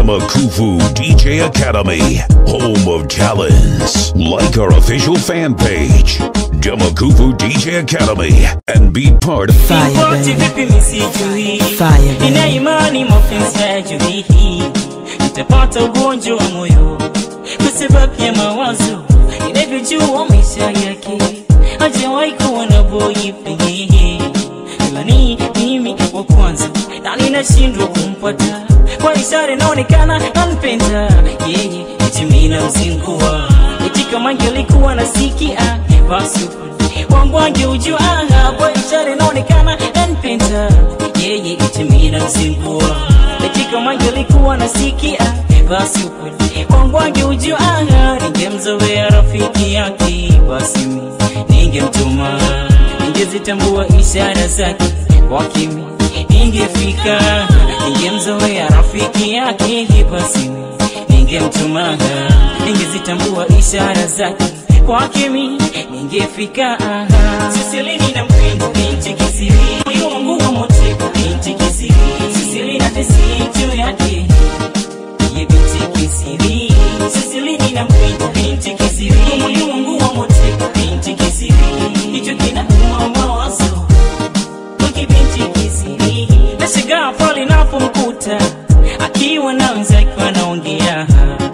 Demakufu DJ Academy, home of talents. Like our official fan page, Demakufu DJ Academy, and be part of Fire, Ripoti baby. vipi misijui Fire, baby. Nina imani mapenzi ya juu hii Nitapata ugonjwa wa moyo Kwa sababu ya mawazo Inavyojua maisha yake Hajawahi kuwa na boyfriend Ila ni mimi wa kwanza Na ninashindwa kumpata Kwa ishara inaonekana anpenda Yeye eti mimi namzingua Eti kama angelikuwa nasikia Basi wangu angeujua Kwa ishara inaonekana anpenda Yeye eti mimi namzingua Eti kama angelikuwa nasikia Basi ukweli wangu angeujua Ningemzoea rafiki yake Basi mimi ningemtuma Ningezitambua ishara zake kwa kimi Ningefika Ningemzoea rafiki yake Basi mimi ningemtuma Ningezitambua ishara zake kwa kimi Ningefika Sisilini na mpendo binti kisiri Moyo wangu wa moteka binti kisiri Sisilini na tesi juu yake Ye binti kisiri Sisilini na mpendo binti kisiri Moyo wangu wa moteka binti kisiri Hicho kina mawazo Wiki binti kisiri Nashangaa pale napomkuta Akiwa na wenzake wanaongea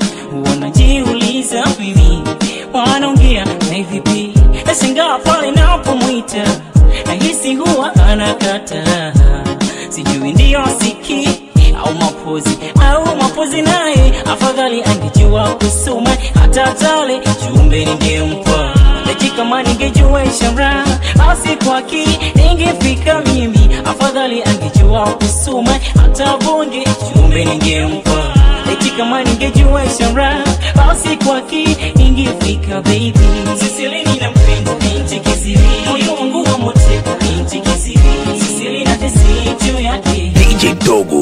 Wanajiuliza mimi Wanaongea na vipi Nashangaa pale napomwita Nahisi huwa anakata Sijui ndiyo siki au mapozi au mapozi naye afadhali angejua kusoma hata tale jumbe ningempa Eti kama ningejua ishara basi kwaki ningefika mimi afadhali angejua kusoma hata bonge jumbe ningempa Eti kama ningejua ishara basi kwaki ningefika baby Sisilini na mpendo binti kisiri moyo wangu wa moteka binti kisiri Sisili na tesi juu yake DJ Dogo.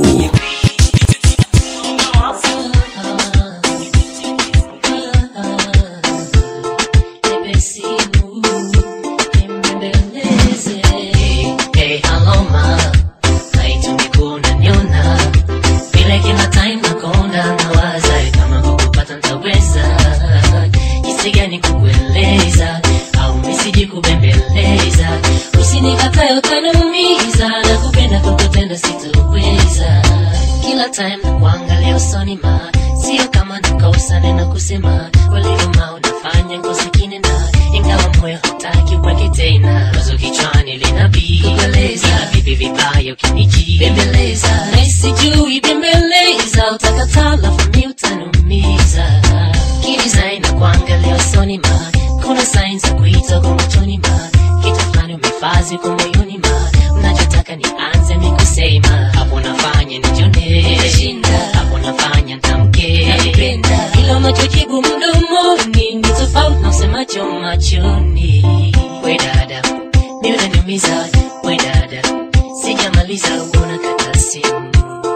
Usinikatae utaniumiza na kupenda kukutenda sitoweza kila time na kuangalia usoni ma sio kama nikausane na kusema walivuma unafanya ngozi kinena ingawa moyo hataki uweke tena wazo kichwani linabibeleza vipi vibaya ukiniji bembeleza na sijui bembeleza utakataa lafu mi utanumiza kidesign na kuangalia usoni ma kuna signs za kuita kwa machoni ma kitu fulani umefazi kwa moyoni ma unachotaka nianze mi kusema hapo nafanya nijone hapo nafanya ntamke ila unachojibu mdomoni ni tofauti na usemacho machoni we dada mi unaniumiza we dada sijamaliza uona kata simu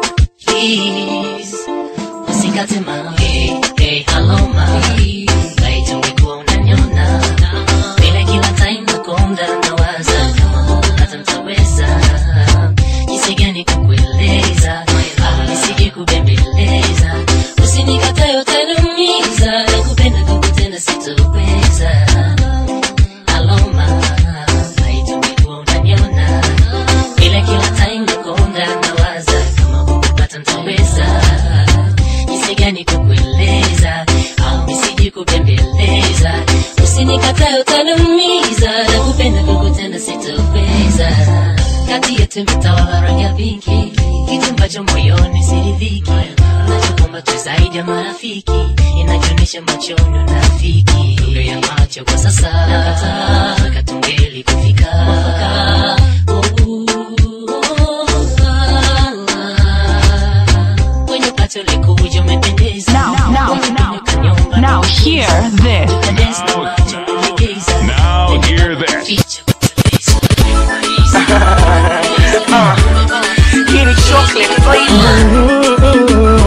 please usikate ma hey, hey, hello ma laiti ungekuwa unaniona vile kila time nakonda nawaza kama hata mtaweza jinsi gani kukueleza ah, nisije kubembeleza usinikatae utaniumiza na kupenda kukutenda sitoweza aloma laiti ungekuwa unaniona vile kila time nakonda nawaza kama hukupata mtaweza jinsi gani kukueleza au nisije kubembeleza usinikatae utaniumiza na kupenda kukutenda sitoweza kati yetu imetawala rangi ya pinki kitu ambacho moyoni siridhiki nachokomba tu zaidi ya marafiki inachoonyesha machoni unafiki lugha ya macho kwa sasa nakataa katungeli kufika mwafaka kwenye pato likuja umependeza Now, now, now, now, hear this. Now hear this. Kitty chocolate flavor.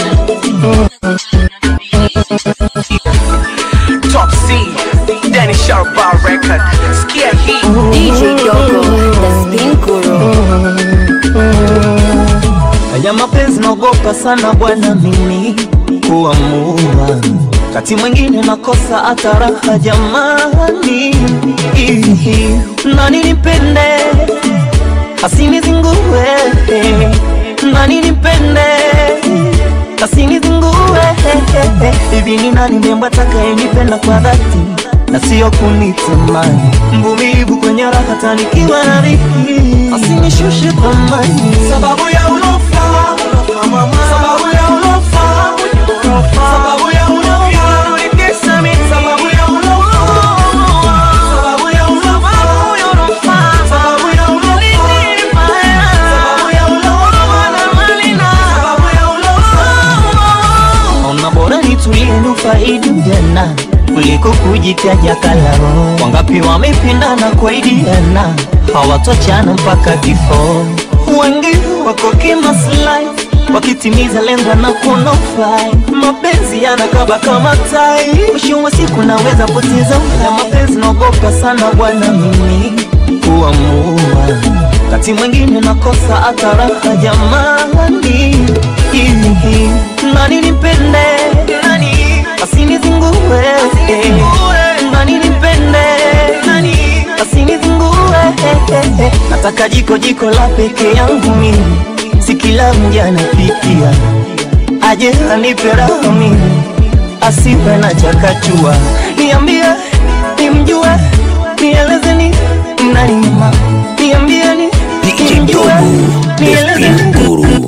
Top C, Danny Sharp Bar Record. Skia Heat. DJ Dogo, the spin guru. ya mapenzi na naogopa sana bwana mimi kuamua kati mwingine nakosa hata raha jamani Ihi, nani nipende asinizingue nani nipende asinizingue hivi ni nani ndembo atakayenipenda kwa dhati na sio kunitamani mvumilivu kwenye raha tanikiwa na dhiki asinishushe thamani sababu ya ulofa sababu ya ulofa sababu ya ulofa unanitesa mimi sababu ya ulofa sababu ya ulofa sababu ya ulofa sababu ya ulofa sababu ya ulofa na malina sababu ya ulofa ona bora nitulie nufaidi ujana kuliko kujitaja kalao. Wangapi wamependana kwa idiana hawatochana mpaka kifo. Wengi wako kimaslahi wakitimiza lengo na kunofai. Mapenzi yanakaba kama tai, mwisho wa siku naweza poteza na mapenzi. Naogopa sana bwana mimi kuamua, kati mwingine nakosa hata raha jamani. Hihi, nani nipende nani asinizingue nani nipende nani asinizingue nataka jiko jiko la peke yangu mimi si kila mja anapikia aje anipe raha mimi asiwe na chakachua niambie nimjue nielezeni nani mama niambieni nimjue nielezeni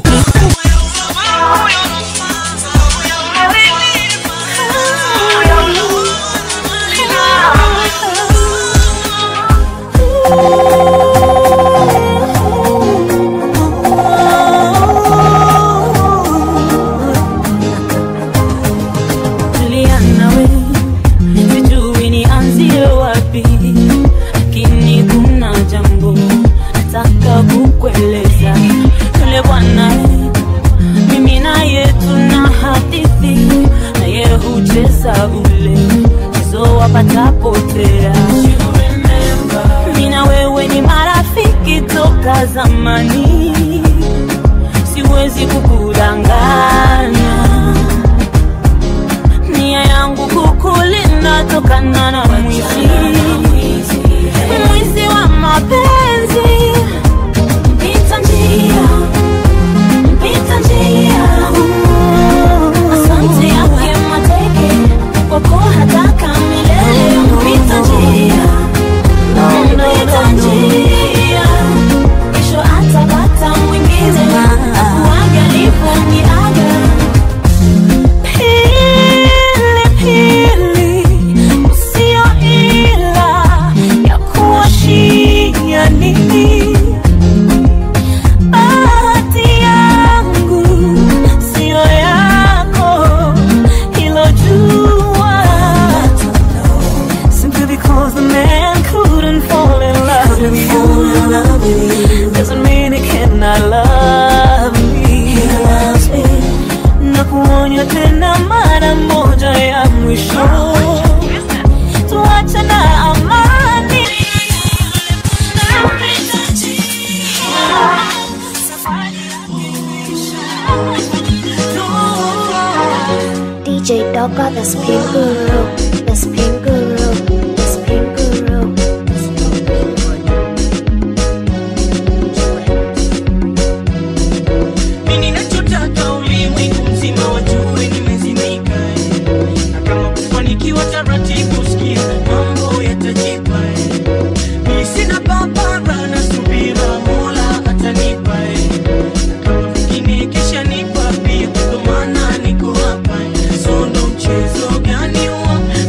Tulia nawe, sijui nianzie wapi, lakini kuna jambo nataka kukueleza. Yule bwana mimi naye tuna hadithi, naye hucheza ule mchezo wapata potea. Mimi na wewe ni marafiki toka zamani, siwezi kukudanganya nia yangu kukulinda tokana na mwizi mwizi wa mapenzi mpita njia mpita njia asante yake mateke kwako hataka milele mpita njia mpita njia kesho atapata mwingine akuage alivyoniaga Pili, usio ila ya kuwashia nini? Bahati yangu sio yako, hilo jua. Simply because the man couldn't fall in love with you doesn't mean he cannot love me. He loves me na kuonya tena mara moja ya mwisho tuache na amani DJ Doka, the spin guru, the spin guru, the spin guru, the spin Mimi ninachotaka ulimwengu mzima wajue nimezimika eh. na kama kufanikiwa taratibu, sikia mambo yatajipa eh. Mimi sina papara na subira, Mola atanipa eh. na kama vingine kisha nipa pia, ndo maana niko hapa eh. so ndo mchezo gani huo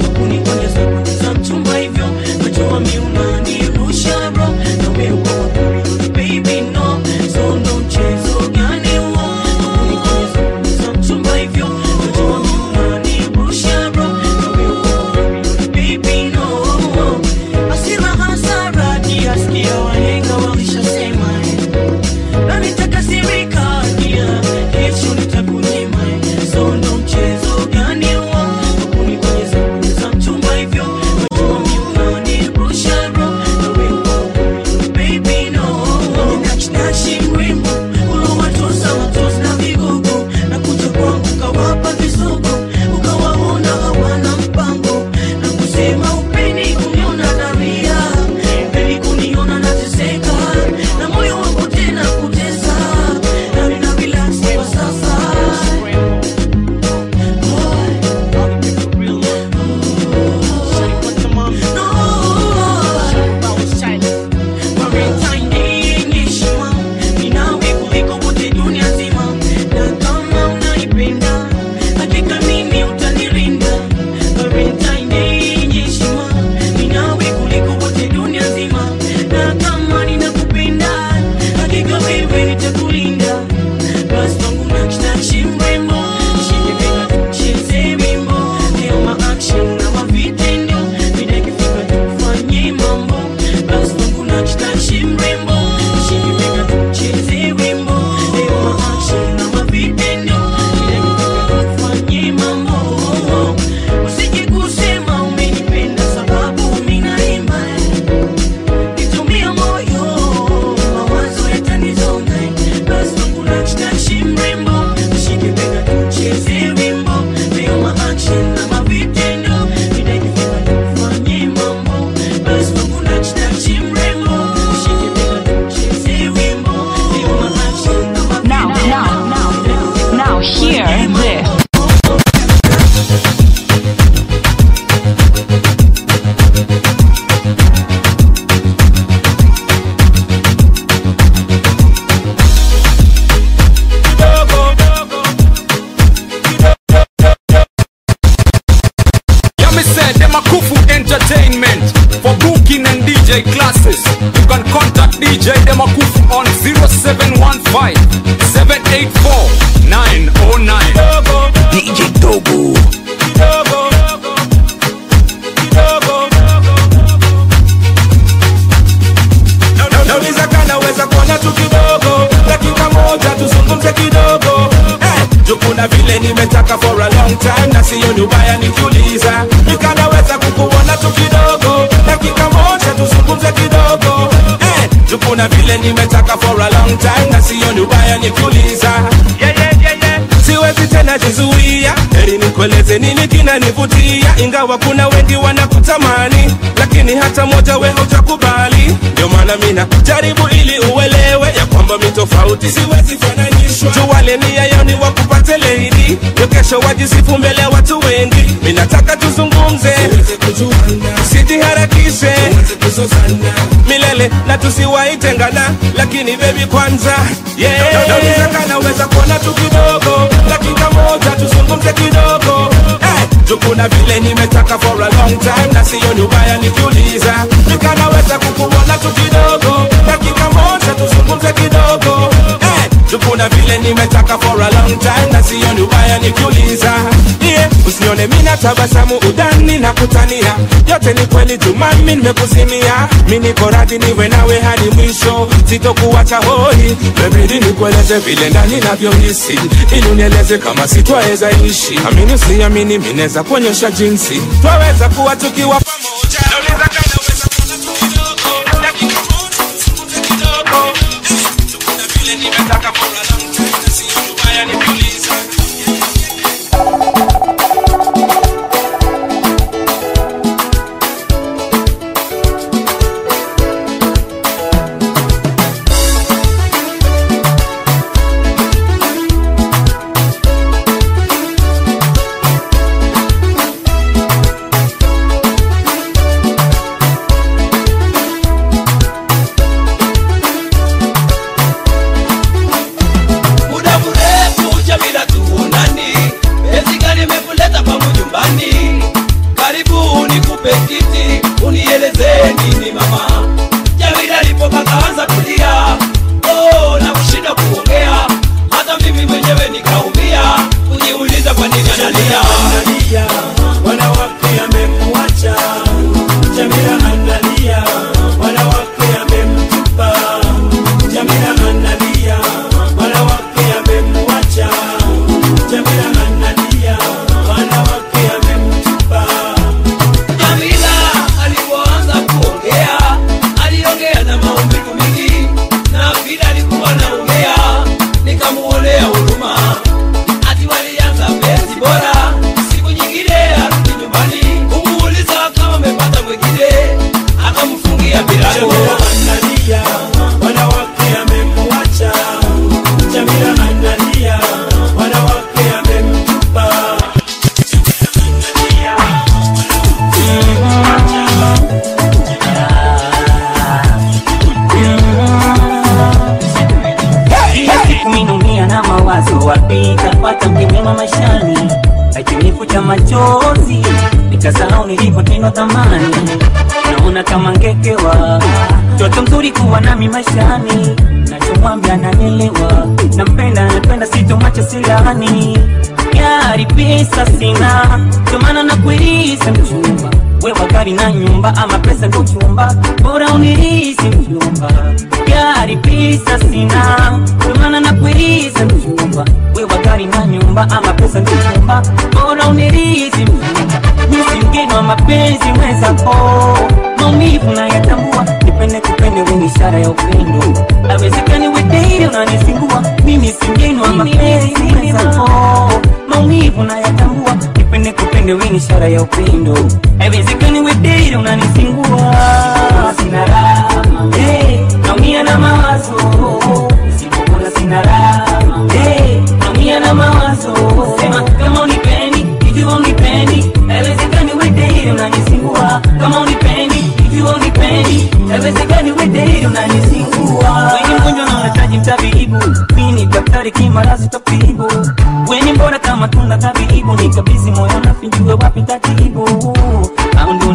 kuna vile nimetaka for a long time na siyo ni ubaya nikiuliza nikanaweza kukuona tu kidogo dakika moja tuzungumze kidogo eh, juu kuna vile nimetaka for a long time na siyo ni ubaya nikiuliza yeah, yeah, yeah, yeah. siwezi tena jizuia heri nikueleze nini kinanivutia ingawa kuna wengi wanakutamani lakini hata moja we hujakubali ndio maana mina jaribu ili uelewe ya kwamba mi tofauti siwezi fananishwa tuwale nia yao ni wakupate leidi ndio kesho wajisifu mbele ya watu wengi mi nataka tuzungumze usijiharakishe milele na tusiwaitengana lakini bebi kwanza yeah. Naweza naweza kuona tu kidogo dakika moja tuzungumze kidogo hey, juu kuna vile nimetaka for a long time na siyo ni ubaya nikiuliza nikanaweza kukuona tu kidogo dakika moja tuzungumze kidogo hey, juu kuna vile nimetaka for a long time na siyo ni ubaya nikiuliza yeah. usinione mina tabasamu udani na kutania yote ni kweli jumami nimekuzimia mi niko radhi niwe nawe hadi mwisho sitokuwacha hoi bebidi nikueleze vile ndani navyohisi ili unieleze kama sitwaweza ishi amini usiamini minaweza kuonyesha jinsi twaweza kuwa tukiwa pamoja Nauliza kama unaweza kuona tu kidogo, dakika moja, tuzungumze kidogo. Eh, tu kuna vile nimetaka for a long time, na sio ubaya nikiuliza. muda mrefu Jamila tuonani, penzi gani imekuleta pangu nyumbani? Karibu nikupe kiti, unieleze nini mama. Jamila alipoka kaanza kulia, oh, na kushinda kuongea, hata mimi mwenyewe nikaumia, kujiuliza kwa nini analia. Wanawake amemwacha Jamila analia, wanawake amemtupa Jamila analia, wanawake amemwacha Jamila analia, wanawake amemtupa Jamila alipoanza kuongea aliongea na maumivu mingi, na vile alikuwa anaongea nikamuonea huruma, ati walianza penzi bora, siku nyingine arudi nyumbani kumuuliza kama amepata mwingine, akamfungia milango. Analia, wanawake amemwacha Jamila analia, wanawake amemtupa Kila siku minaumia na mawazo, wapi tapata mke mwema maishani, akinifuta machozi nikasahau nilipotendwa thamani. Naona kama ngekewa mtoto mzuri kuwa nami maishani, nachomwambia nanielewa, nampenda napenda, sitomwacha silani gari pesa sina, ndio maana nakuiriza mchumba wewe gari na nyumba ama pesa ndo chumba, bora unirizi mchumba gari pesa sina, ndio maana nakuiriza mchumba wewe gari na nyumba ama pesa ndo chumba, bora unirizi mchumba mimi mgeni wa mapenzi mwenzako, maumivu nayatambua, nipende kupende wewe ni ishara ya upendo, awezekani wedeile unanisingua, mimi si mgeni wa mapenzi mwenzako, maumivu nayatambua, nipende kupende wewe ni ishara ya upendo, awezekani wedeile unanisingua, sina raha hey, naumia na mawazo Usipokula sina raha hey, naumia na mawazo sema kama unipendi ikiwa unipendi haiwezekani wedeili unanisingua kama unipendi ikiwa unipendi haiwezekani wedeili unanisingua weni mgonjwa na unahitaji mtabibu mi ni daktari kimarasi tabibu weni mbona kama tunda tabibu nikabizi moyo nafinjue wapi tatibu au ndo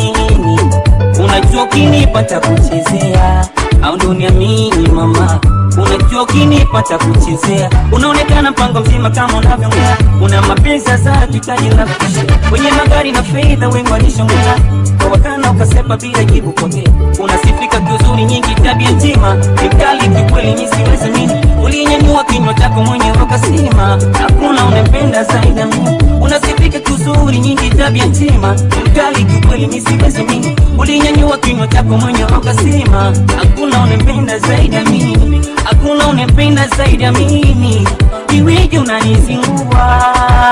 uniamini unajua ukinipata kuchezea au ndo uniamini mama unajua ukinipata kuchezea unaonekana mpango mzima kama unavyongea una mapenzi sasa tutaji la kushia kwenye magari na fedha wengi walishongea kwa wakana ukasepa bila jibu potea unasifika kiuzuri nyingi tabia njema ni mkali kikweli mi siwezi mini ulinyanyua kinywa chako mwenyewe ukasema hakuna unempenda zaidi ya mimi unasifika kiuzuri nyingi tabia njema ni mkali kikweli mi siwezi mini ulinyanyua kinywa chako mwenyewe ukasema hakuna unempenda zaidi ya mimi hakuna unempenda zaidi ya mimi iweje unanizingua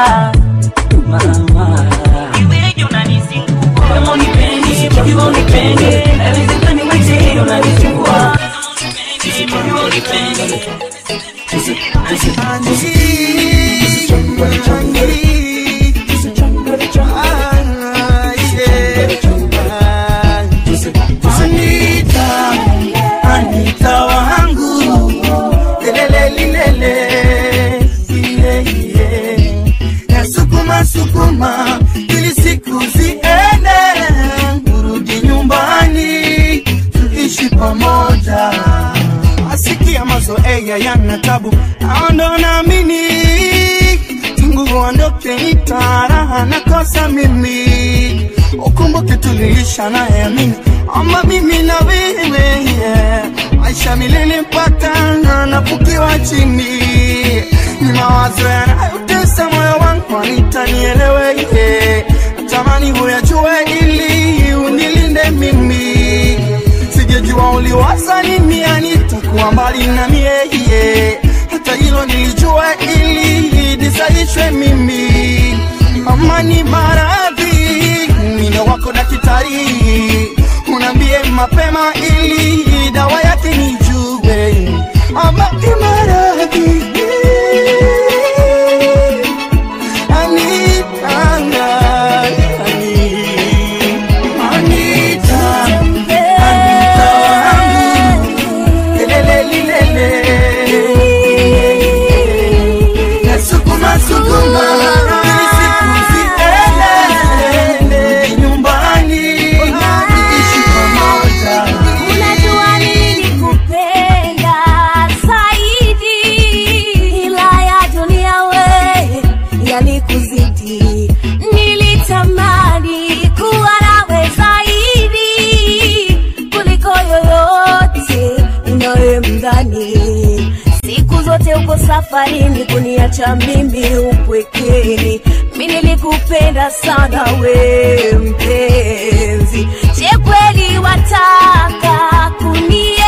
mama iweje unanizingua kama unipendi ikiwa unipendi haiwezekani weje unanizingua ikiwa unipendi Anita, Anita wangu lelele lilele iye iye nasukuma sukuma ili siku ziende urudi nyumbani tuishi pamoja asikia mazoea yana tabu aondo naamini tangu uondoke itaraha nakosa mimi ukumbuke tuliisha naye amini ama mimi na wewe yeah. maisha milele mpaka nafukiwa chini ni mawazo yanayotesa moyo wangu anitanielewe yeah. natamani huyajue ili unilinde mimi sijejua uliwaza nini anitakuwa mbali na mie yeah. hata hilo nilijua ili nisaishwe mimi amani maradhi mino wako daktari unambie mapema ili dawa yake nijue amani maradhi Anitanga, Anita, Anita wangu, lelele lilele. Nasukuma sukuma ili siku ziende nyumbani tuishi pamoja. Unajua nilikupenda zaidi, ila ya dunia we yalikuzidi. Nilitamani kuwa nawe zaidi kuliko yoyote unayemdhani. Siku zote uko safarini kuniacha mimi upwekeni. Mi nilikupenda sana we mpenzi, je kweli wataka kunienzi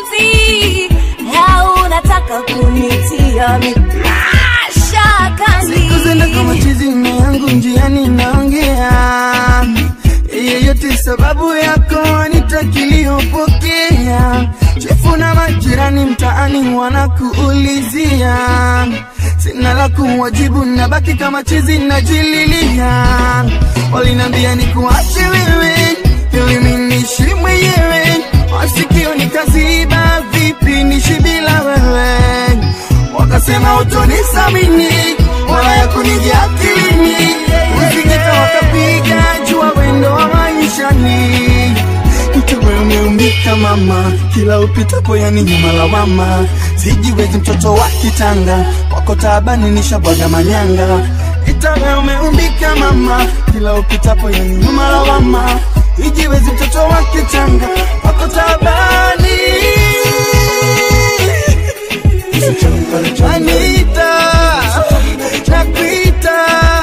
au unataka kunitia mi mashakani? Siku zenda kama chizi mme yangu njiani naongea yeyote sababu yako nitakiliyopokea chefu na majirani mtaani wanakuulizia sina la kuwajibu nabaki kama chizi najililia walinambia ni kuache wewe ili minishi mwenyewe wasikio nikaziba vipi nishi bila wewe wakasema utonisamini wala ya kunijia akilini usikita wakapiga jua wendo wa maishani mtewe umeumbika mama kila upitapo yani nyuma lawama sijiwezi mtoto wa kitanga wako taabani nishabwaga manyanga itawe umeumbika mama kila upitapo yani nyuma lawama ijiwezi mtoto wa kitanga wako taabani Anita, nakuita.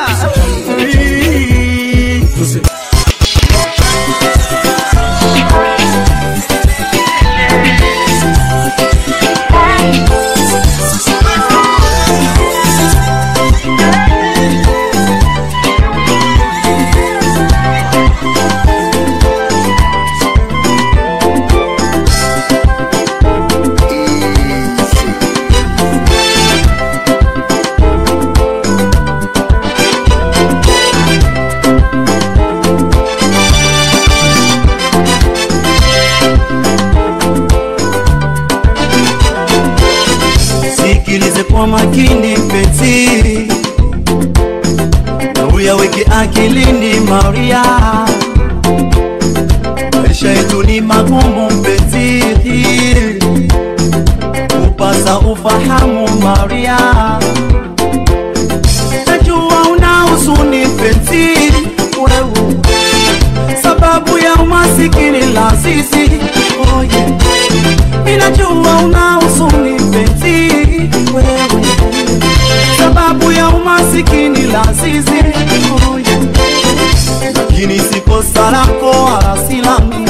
sikilize kwa makini mpenzi, na uyaweke akilini Maria. Maisha yetu ni magumu mpenzi, sasa ufahamu Maria, najua una huzuni mpenzi wewe, sababu ya umasikini la sisi oh yeah. Ninajua una huzuni mpenzi wewe, sababu ya umasikini la sisi oh yeah. Lakini si kosa lako wala si langu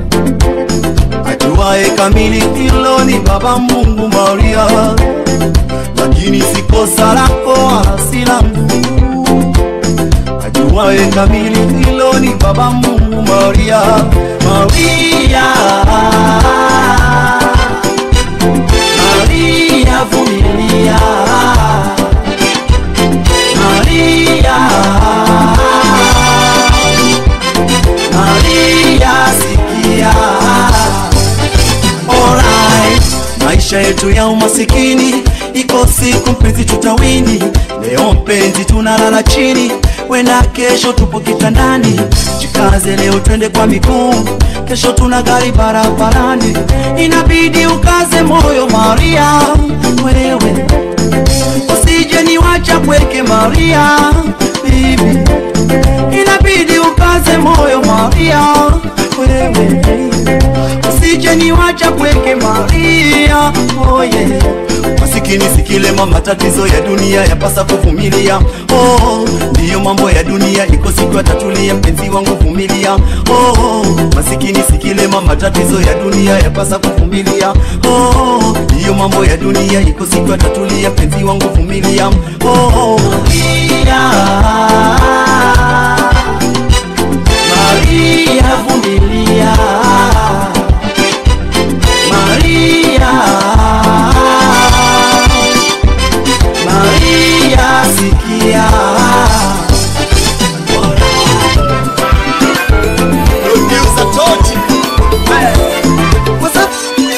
ajuaye kamili hilo ni Baba Mungu Maria, lakini si kosa lako wala si langu. Ajuaye kamili hilo ni Baba Mungu Maria, Maria, Maria vumilia, Maria, Maria sikia Alright. Maisha yetu ya umasikini iko siku mpenzi tutawini. Leo mpenzi tunalala chini, wenda kesho tupo kitandani. Jikaze leo twende kwa miguu, kesho tuna gari barabarani. Inabidi ukaze moyo Maria, wewe usije niwacha kweke Maria, bibi. Inabidi ukaze moyo Maria, wewe usije niwacha kweke Maria, oh yeah. Masikini sikilema, matatizo ya dunia yapasa kuvumilia. Oh, ndiyo mambo ya dunia, iko siku yatatulia, mpenzi wangu vumilia. Oh, masikini sikilema, matatizo ya dunia yapasa kuvumilia. Oh, ndiyo mambo ya dunia, iko siku yatatulia, mpenzi wangu vumilia. Oh, Maria, Maria vumilia. Maria, Maria sikia. Producer Tochi. What's up?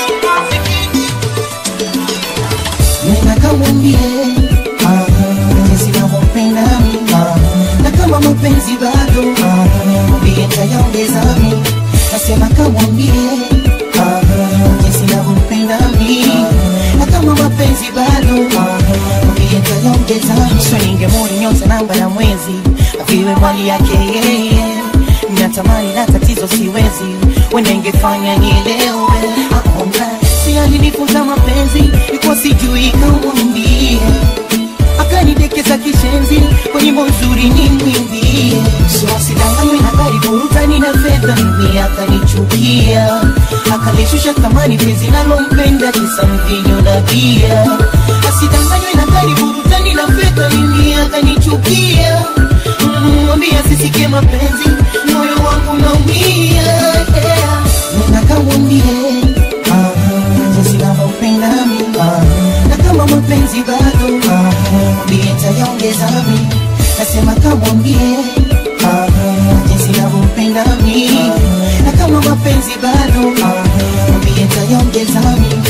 Nena kamwambie ah, jinsi navyompenda mimi ah, na kama mapenzi bado ah, mwambie nitayaongeza mimi nasema kamwambie ah, jinsi navyompenda mimi na kama mapenzi bado ah, mwambie nitayaongeza mimi so ningemwoni nyota namba na mwezi aviwe mali yake yeye natamani na tatizo siwezi wenda ingefanya nielewe akomba si alinifunza mapenzi ikuwa sijui kamwambie akanidekeza kishenzi kwa nyimbo nzuri nimwimbie so asidanganywe na gari burutani na fedha mimi akanichukia akalishusha thamani penzi nalompenda kisa mvinyo na bia asidanganywe na gari burutani na fedha mimi akanichukia Mm, mwambie asisikie mapenzi moyo wangu naumia yeah. nena kamwambie ah, jinsi navyompenda mimi ah, na kama mapenzi bado ah, mwambie nitayaongeza mimi nasema kamwambie ah, jinsi navyompenda mimi na kama mapenzi bado ah, mwambie nitayaongeza mimi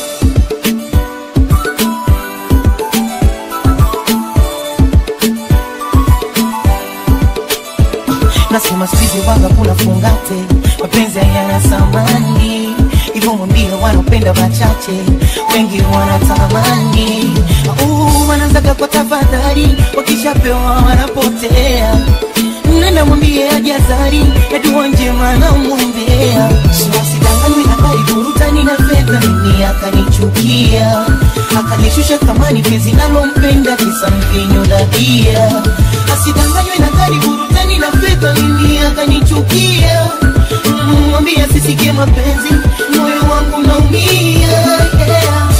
nasema sikizi wanga kuna fungate mapenzi hayana samani hivyo mwambie wanaopenda wachache wengi wanatamani uh, wanaanzaga kwa tafadhali wakishapewa wanapotea nenda mwambie ajazari na dua njema namwombea siwasidanganywe na gari burutani na fedha mimi akanichukia akanishusha thamani penzi nalompenda kisa mvinyo na bia asidanganywe na gari burutani na fedha mimi akanichukia Mm, mwambie asisikie mapenzi moyo wangu naumia yeah.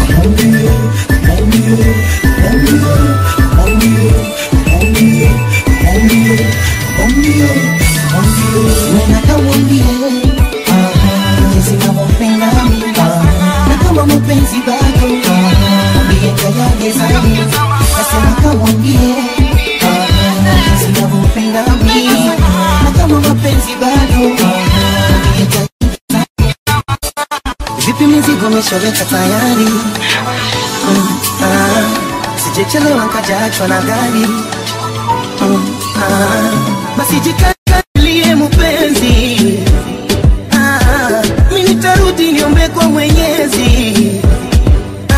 Nena kamwambie ah, jinsi navyompenda mimi ah, na kama mapenzi bado ah, mwambie nitayaongeza mimi. Nasema kamwambie ah, jinsi navyompenda mimi na kama mapenzi bado ah, mwambie nitayaongeza mimi. Vipi mizigo umeshaweka tayari? Mm, ah, sijechelewa nkajaachwa na gari Mm, ah, basi jikatalie mpenzi ah, mi nitarudi niombe kwa mwenyezi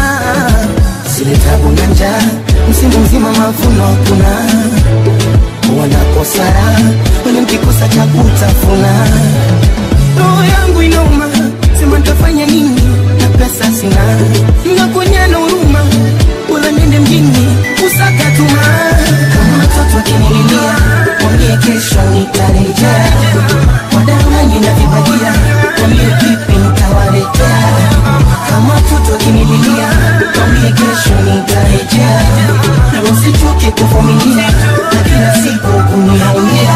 mavuno hakuna wanakosara wale mkikosa cha kutafuna roho yangu inauma sema ntafanya nini na pesa sina mnakonyana huruma wala nende mjini kusaka tuma kama watoto wakinililia mwambie kesho nitarejea wadanganyi na vibagia mwambie vipi nitawaletea kama watoto wakinililia mwambie kesho nitarejea na usichoke kuvumilia na kila siku kuniaumia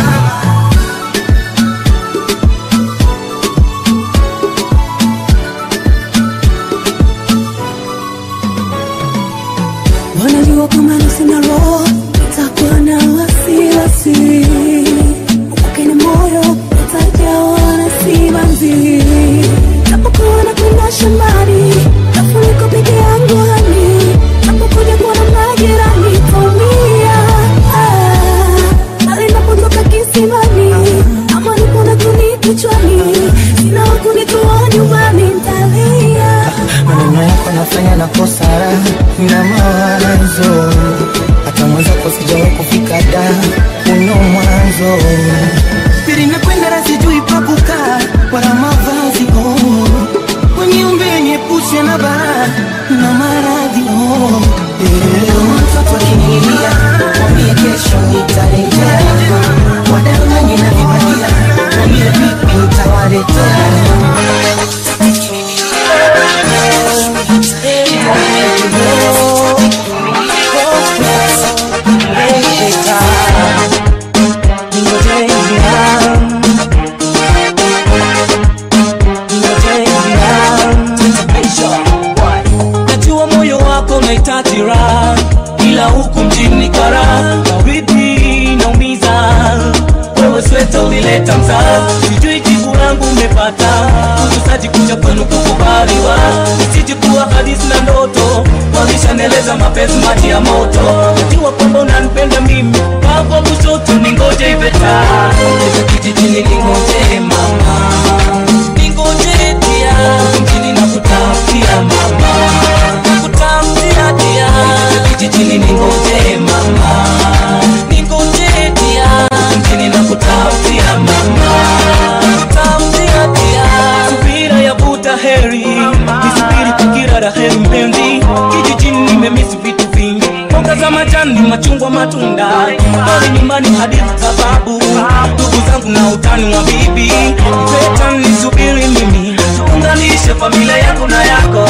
wanajua kama sina roho itakuwa na wasiwasi ukakena moyo utajawa na simanzi napokuwa nakwenda shambani nafuliko peke yangu hani napokuja kuona majirani taumia Ah, bali napotoka kisimani ama nipona kuni kichwani sina wakunitoa nyumbani ntalia maneno yako nafanya nakosa raha na mawazo hata mwenzako sijawahi kufika da uno mwanzo pili nakwenda na sijui pa kukaa wala mavazi oh. weniumbe niepushe na bara na maradhi oh. yeah. Kama mtoto akinilia mwambie kesho nitarejea wadanganyi na vibadia mwambie vipi nitawaletea najua moyo wako unahitaji raha ila huku mjini kara baridi naumiza wewe sweta ulileta mzaa sijui jibu langu umepata kujusaji kuja kwenu kukubaliwa isiji kuwa hadisi na ndoto walishaneleza mapenzi maji ya moto najua kwamba unanipenda mimi baba kushoto ningoje iveta kijijini ningoje mama ningoje dia mjini nakutafutia mama nakutafutia dia kijijini ningoje mama ningoje dia mjini nakutafutia mama nakutafutia dia subira ya buta heri nisubiri kukira la heri mpenzi kijijini nimemisi vitu vingi mboga za majani machungwa matunda bali nyumbani hadithi sababu ndugu zangu na utani wa bibi peta nisubiri mimi tuunganishe familia yako na yako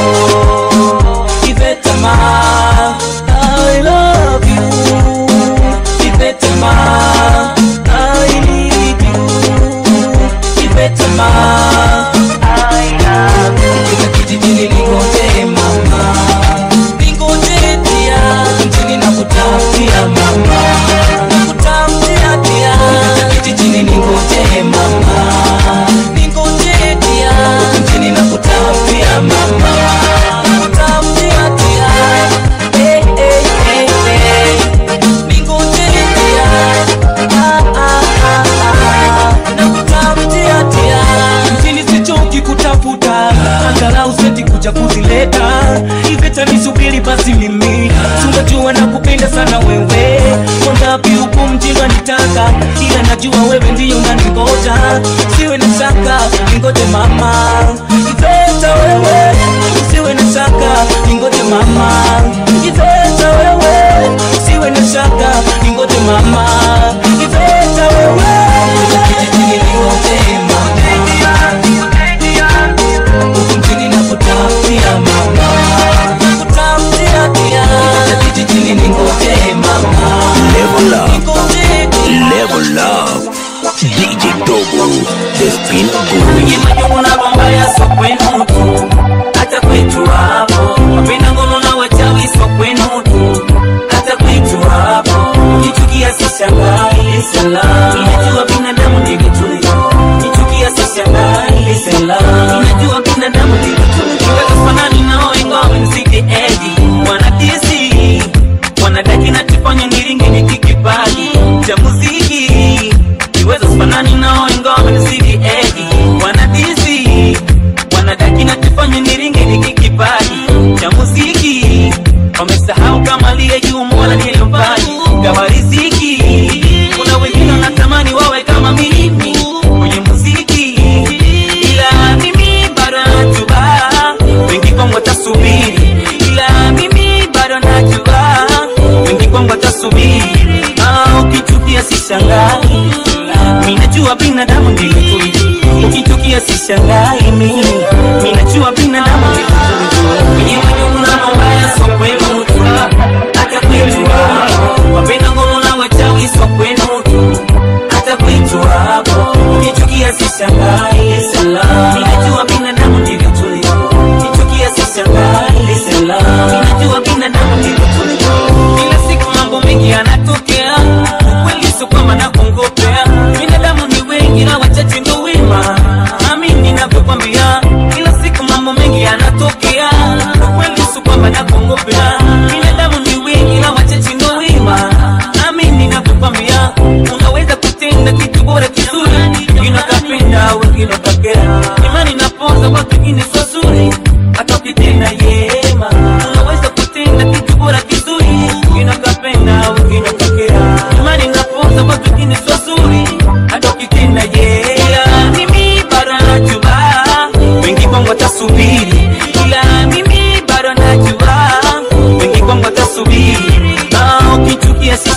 Ivetama, I love you. Ivetama, I need you. Ivetama, I love you. Kila kijijini ningoje mama, ningoje dia, mjini nakutafutia mama, nakutafutia dia. Kila kijijini ningoje mama, ningoje dia, mjini nakutafutia mama, nakutafutia dia. Eh, eh, eh, eh. Ningoje dia, ah, ah, ah, ah. Nakutafutia dia. Mjini sichoki kutafuta angalau senti kuja kuzileta iveta nisubiri basi mimi tunajua na kupenda sana wewe wangapi huku mjini wanitaka ila najua wewe ndiyo unaningoja usiwe na shaka ningoje mama iveta wewe usiwe na shaka ningoje mama iveta wewe usiwe na shaka ningoje mama iveta wewe kijijini ningoje mama huku mjini nakutafutia mama nakutafutia dia kijijini ningoje mama Level up. Level up. DJ Dogo, the spin Kwenye majumu na bomba ya so kwenu tu hata kwetu hapo wapenda ngono na wachawi so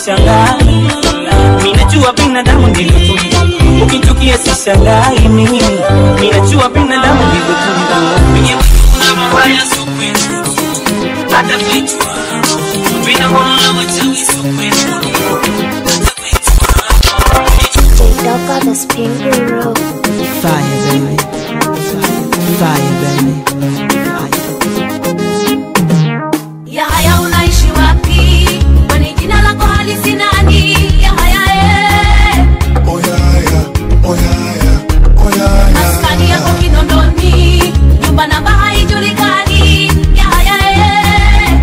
sishangai minajua binadamu ndivyo tulivyo ukichukia sishangai mimi minajua binadamu ndivyo tulivyo Wenye kuna mabaya sio kwetu hata vitu vinaona wachawi sio kwetu Doka the spin guru. Fire, baby. Fire, baby. Yahaya unaishi wapi? Kwani jina lako halisi nani? Yahaya eh. Maskani yako Kinondoni, nyumba namba haijulikani. Yahaya eh.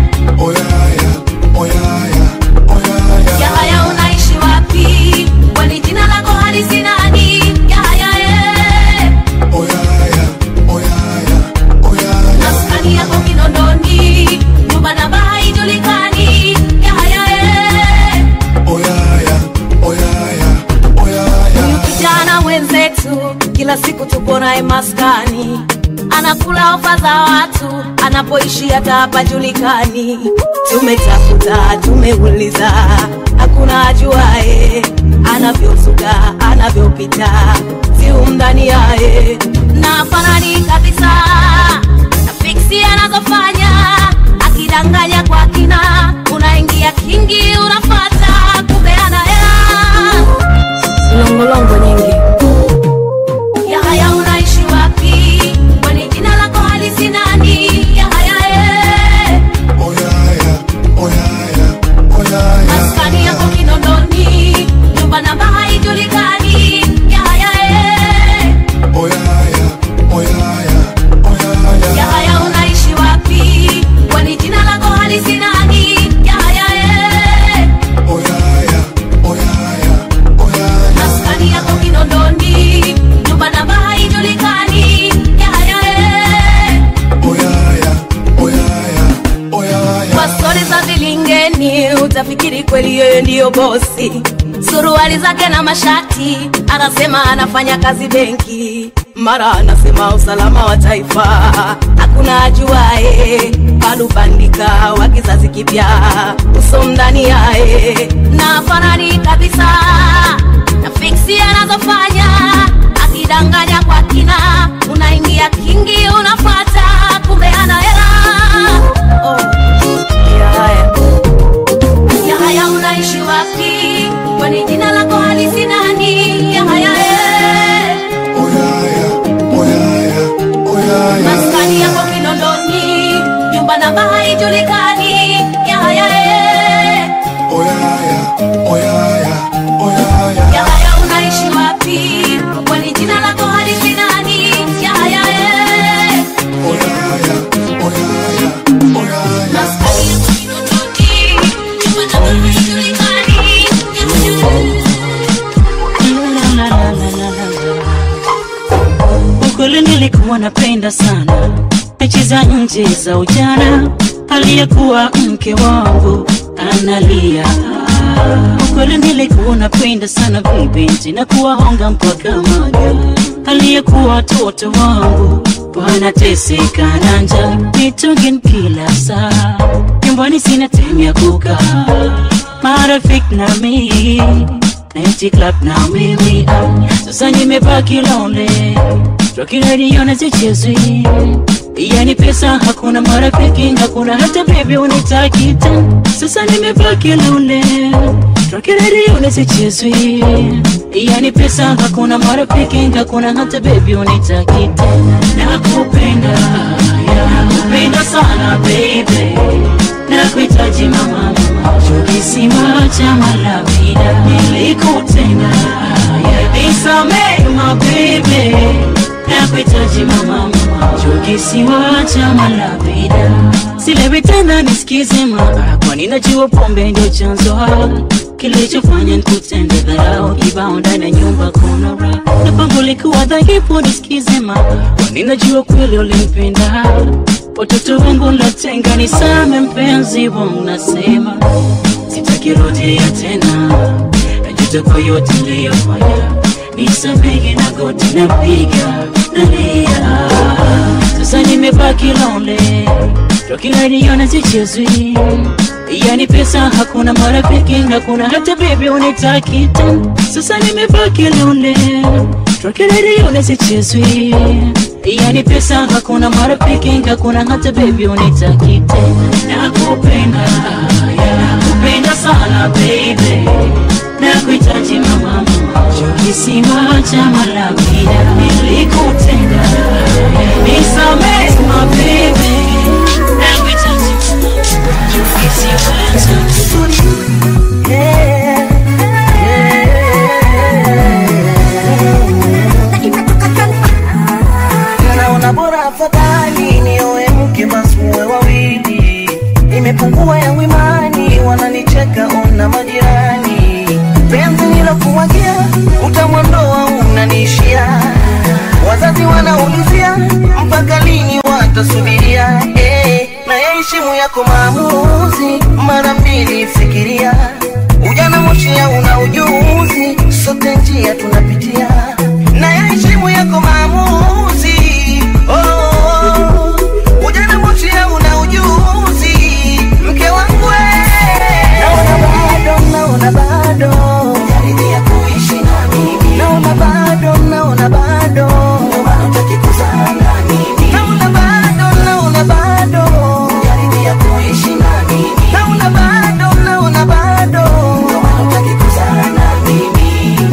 Yahaya unaishi wapi? Kwani jina lako halisi nani? Yahaya eh. Maskani yako Kinondoni, nyumba namba haijulikani. Yahaya eh. Huyu kijana mwenzetu kila siku tupo naye maskani, anakula ofa za watu, anapoishi hata hapajulikani. Tumetafuta, tumeuliza, hakuna ajuae anavyozuka, anavyopita, siu ndani yaye na fanani kabisa na fiksi anazofanya, akidanganya kwa kina, unaingia kingi, unafata kumbe ana hela longolongo nyingi. Yahaya unaishi wapi? Kwani jina lako halisi nani? Yahaya eh. Maskani yako Kinondoni, nyumba namba haijulikani. Yahaya eh. Yahaya unaishi wapi? Kwani jina lako halisi nani? Yahaya eh. Maskani yako Kinondoni, nyumba namba haijulikani. Yahaya eh. Kwa stori za vilingeni utafikiri kweli yeye ndiyo bosi. Suruali zake na mashati, anasema anafanya kazi benki, mara anasema usalama wa taifa, hakuna ajuae. Balubandika wa kizazi kipya, uso ndani yae na fanani kabisa na fiksi anazofanya, akidanganya kwa kina, unaingia kingi, unafata kumbe ana hela oh. Yahaya. Yahaya unaishi wapi? Kwani jina lako halisi nani? Yahaya eh. Maskani yako Kinondoni, nyumba namba haijulikani. Yahaya eh. Yahaya unaishi wapi? Kwani jina lako halisi nani? Yahaya eh. Maskani yako Kinondoni, nyumba namba haijulikani. Ukweli nilikuwa napenda sana mechi za nje za ujana, aliyekuwa mke wangu analia. Ukweli nilikuwa napenda sana vibinti na kuwahonga mpaka maga, aliyekuwa watoto wangu wanateseka na njaa, mitungin kila saa, nyumbani sina time ya kukaa, marafiki na mimi Night club na mimi ah, sasa nimebaki lonely Rockiradio na zichezwi Yani pesa hakuna marafiki hakuna hata baby unitaki tena Sasa nimebaki lonely Rockiradio na zichezwi Yani pesa hakuna marafiki hakuna hata baby unitaki tena Nakupenda yeah, nakupenda sana baby Nakuhitaji mama Kisima cha malavida nilikutenda Nisamehe mabebe Nakuhitaji mama mama Kisima cha malavida Silewi tena nisikize mama Kwani najua pombe ndio chanzo Kilichofanya nikutende dharau Kibao ndani ya nyumba kuna raha Na pango likuwa dhaifu nisikize mama Kwani najua kweli ulimpenda Watoto wangu latenga nisame mpenzi wangu nasema sitakirudia tena najuta kwa yote niliyofanya nisamehe na goti napiga nalia sasa nimebaki lonely tokiladiona zichezwi yani pesa hakuna marafiki hakuna hata bebi unitaki tena sasa nimebaki lone tokiladiona zichezwi yani pesa hakuna marafiki hakuna hata bebi unitaki tena nakupenda nakupenda sana baby nakuhitaji mama kisima cha malamida nilikutenda nisamehe my baby nakuhitaji kisima naona bora afadhali nioe mke basi muwe wawili imepungua yangu imani wananicheka ona majirani penzi nilokuwagia utamwandoa unaniishia wazazi wanaulizia mpaka lini watasubiria eh, na yaheshimu yako maamuzi mara mbili fikiria ujana moshia una ujuzi sote njia tunapitia na yaheshimu yako maamuzi oh, ujana moshia una ujuzi mke wangu we. naona bado naona bado jaribia kuishi na mimi naona bado naona bado ndio maana hutaki kuzaa na mimi naona bado naona bado jaribia kuishi na mimi naona bado naona bado ndio maana hutaki kuzaa na mimi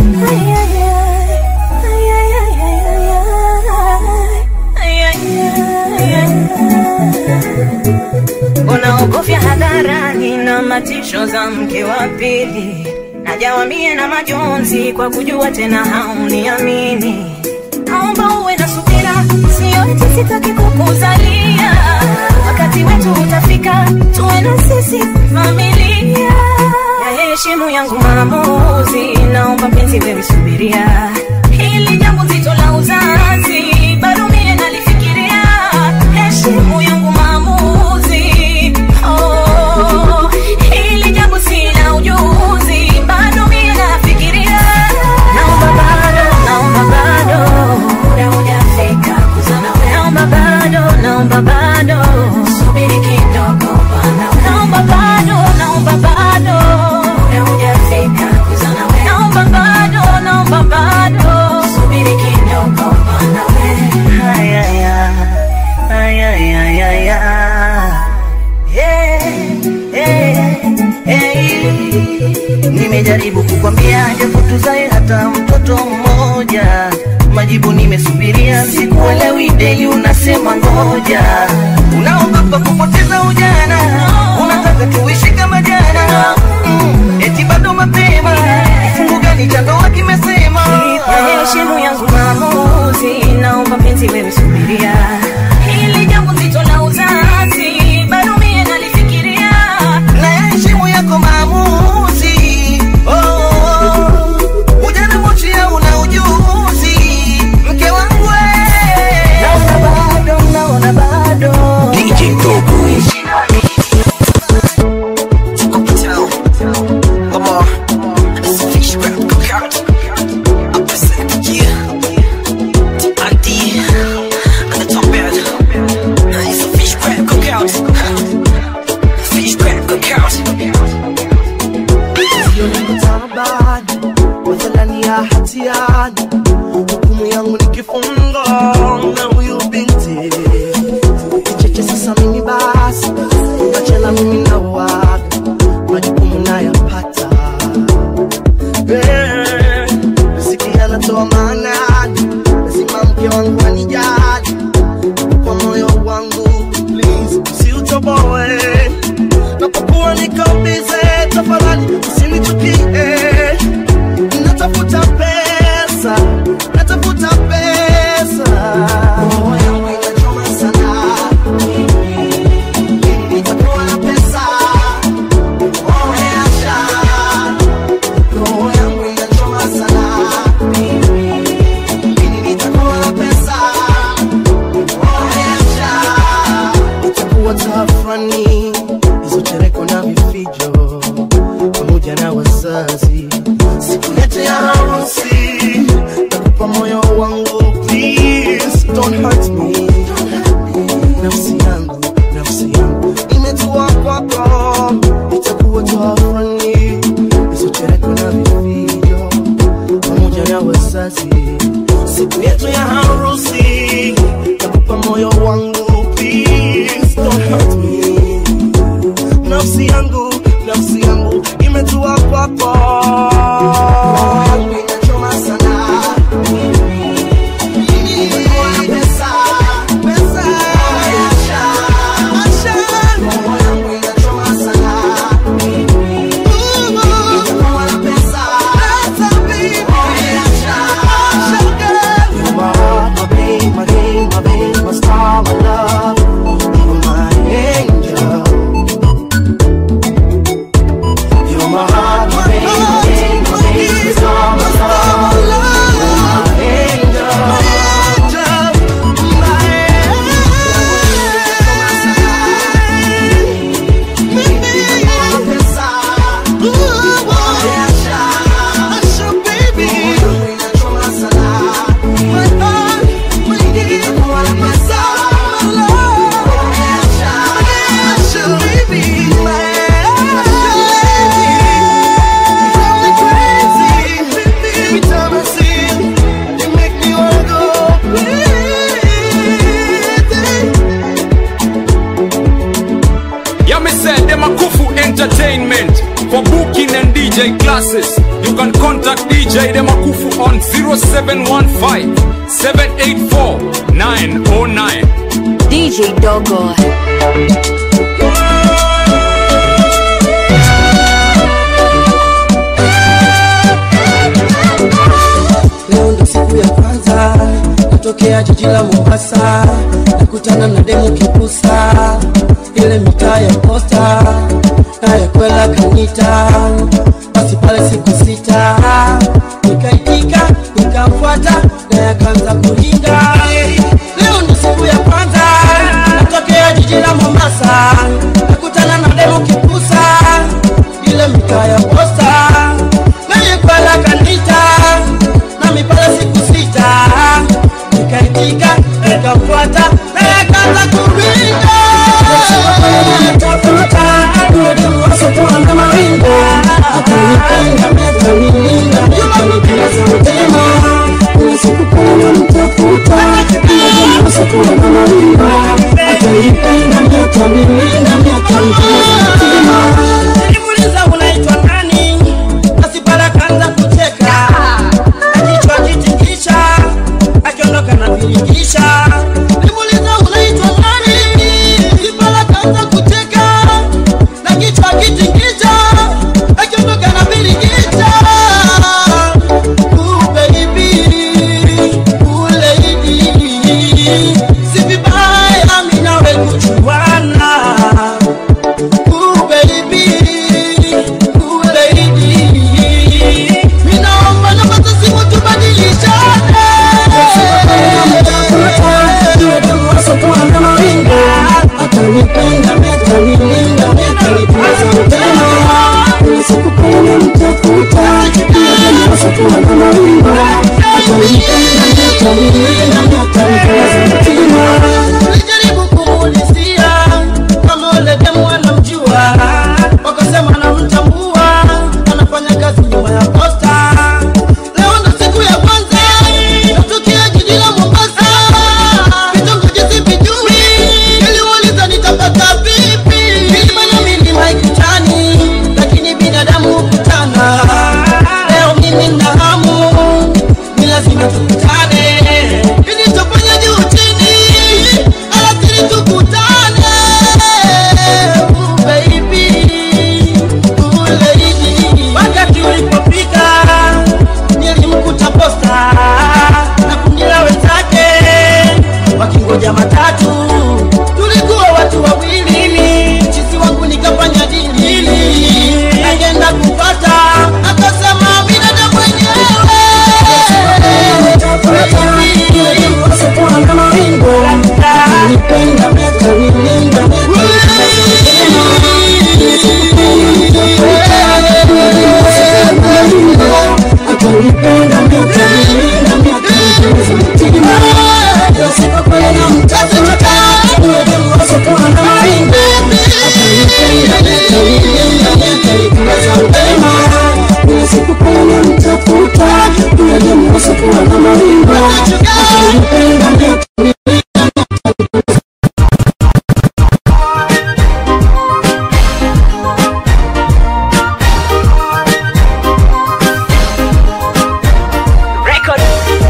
unaogofya hadharani na matisho za mke wa pili najawambie na majonzi kwa kujua tena hauniamini naomba uwe na subira sio eti sitaki kukuzalia wakati wetu utafika tuwe na sisi familia ya heshimu yangu maamuzi naomba penzi wewe subiria hili jambo zito la uzazi bado mie nalifikiria heshimu yangu maamuzi oh, hili jambo sina ujuzi bado mie nafikiria naomba bado naomba bado muda hujafika kuzana wewe naomba bado naomba bado subiri kidogo bana naomba bado naomba bado muda hujafika kuzana wewe naomba bado naomba bado subiri kidogo bana wewe haya ya haya ya ya ya yeah, yeah, yeah. nimejaribu kukwambia japo tuzae hata mtoto mmoja majibu nimesubiria sikuelewi deli unasema ngoja unaogopa kupoteza ujana unataka tuishi kama jana mm, eti bado mapema kifungu gani cha ndoa kimesema ya heshimu yangu maamuzi naomba penzi wewe subiria hili jambo zito la uzazi bado mie nalifikiria na heshimu yako maamuzi oh, ujana mochia una ujuzi mke wangu we. naona bado naona bado DJ Dogo. tabani mathalani ya hatiani hukumu yangu ni kifungo na huyu binti kicheche sasa mimi basi achana mimi na waga majukumu nayapata Eh, riziki anatoa maanani lazima mke wangu anijali kwa moyo wangu please usiutoboe napokuwa niko bize tafadhali usinichukie natafuta pesa natafuta pesa roho yangu inachoma sana Lini nitakuwa na pesa Oh, acha. roho yangu inachoma sana Lini nitakuwa na pesa Oh, acha. itakuwa tafrani hizo chereko na vifijo pamoja na wazazi siku yetu ya harusi nakupa moyo wangu please don't hurt me nafsi yangu nafsi yangu wazazi siku yetu ya harusi nakupa moyo wangu please don't hurt me nafsi yangu nafsi yangu imetua kwako Roho yangu inachoma sana Nimekuwa na pesa, pesa. Asha, Asha. Roho yangu inachoma sana Nimekuwa na pesa, pesa, baby. Asha, Asha, girl. You're my heart, my pain, my game, my babe, my star, my love. You're my angel. You're my heart, my pain, my game, my babe, my star, my love. You're my angel. Yeah, me said them a Kufu Entertainment for booking and DJ classes. You can contact DJ them a Kufu on 0715 784 909. DJ Dogo. leo ndo siku ya kwanza natokea jiji la mombasa nakutana na demu kipusa ile mitaa ya posta naye kwela kanita basi pale siku sita nikaitika nikamfuata naye akaanza kulinga leo ndo siku ya kwanza natokea jiji la mombasa nakutana na demu kipusa ile mitaa ya posta naye kwela kanita nami pale siku sita nikaitika nikamfuata naye akaanza kuringa Nilimuuliza unaitwa nani usokuwa na maringo ukinipenda miaka Record.